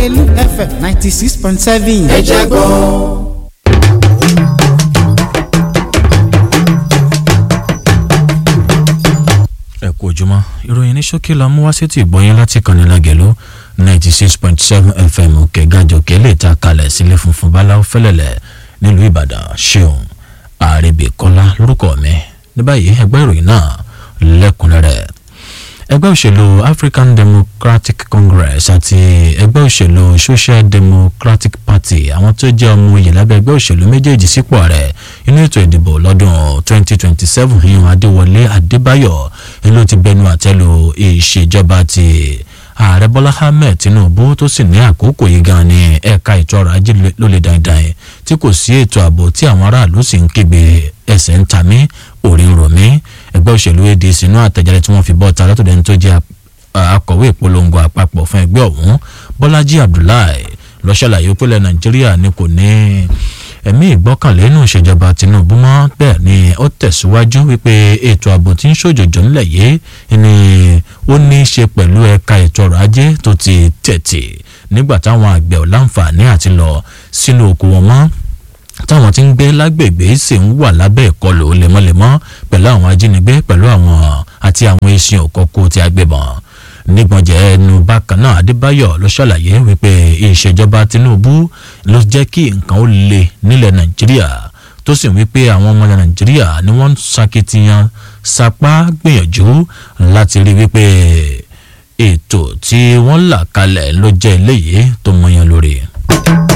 lágẹ̀lú fm ninety six point seven. ẹ jẹ́ gbọ́. ẹ kú ojúmọ́ ìròyìn ní ṣókí la mú wá sí ti ìgbọ́yìn láti kànnì lágẹ̀lú ninety six point seven fm kẹgàjọkẹ lè ta kalẹ̀ sílé funfun báláwo fẹ́lẹ́lẹ̀ nílùú ìbàdàn ṣeun àrèbèkọ́lá lórúkọ mi ní báyìí ẹgbẹ́ ìròyìn náà lẹ́kùnrẹ́rẹ́ ẹgbẹ́ òṣèlú african democratic congress àti ẹgbẹ́ òṣèlú social democratic party àwọn tó jẹ́ ọmọ oyè lábẹ́ ẹgbẹ́ òṣèlú méjèèjì sípò ààrẹ inú ètò ìdìbò lọ́dún 2027 ìyẹn adéwọlé adébáyọ̀ ló ti bẹnu àtẹ́lu ìṣèjọba ti ààrẹ bọ́lá ahmed tinubu tó sì ní àkókò yìí gan ni ẹ̀ka ètò ọrọ̀ ajé ló lè dandan tí kò sí ètò ààbò tí àwọn aráàlú sì ń kígbe ẹsẹ̀ ń ta mí orí ń rò mí ẹgbẹ́ òṣèlú adc inú àtẹ̀jáde tí wọ́n fi bọ́ ta látọ̀dẹ̀ tó jẹ́ akọ̀wé ìpolongo àpapọ̀ fún ẹgbẹ́ ọ̀hún bọ́lájí abdullahi ló ṣàlàyé pẹ́lẹ̀ nàìjíríà ni kò ní ẹ̀mí ìgbọ́kànlé nínú ìṣèjọba tinubu mọ́ bẹ́ẹ̀ ni ó tẹ̀síwájú wípé ètò ààbò tí ń ṣòjòjò ńlẹ̀ yìí ni ó ní í ṣe pẹ̀lú ẹ̀ka ètò ọrọ̀ ajé tó ti tẹ̀tì nígbà táwọn àgbẹ̀ ò láǹfààní àti lọ sínú oko wọn mọ́ táwọn tí ń gbé lágbègbè sì ń wà lábẹ́ ìkọlù lemọ́lemọ́ pẹ̀lú àwọn ajínigbé pẹ̀lú àwọn àti àwọn eṣin òkòkò tí a gbébọn nígbọ̀njẹ́ ẹnu bákan náà adébáyọ̀ ló ṣàlàyé wípé ìṣèjọba tinubu ló jẹ́ kí nǹkan ó le nílẹ̀ nàìjíríà tó sì wípé àwọn ọmọ nàìjíríà ni wọ́n ń sakitiyan sapá gbìyànjú láti rí wípé ètò tí wọ́n là kalẹ̀ ló jẹ́ eléyìí tó mọyán lórí.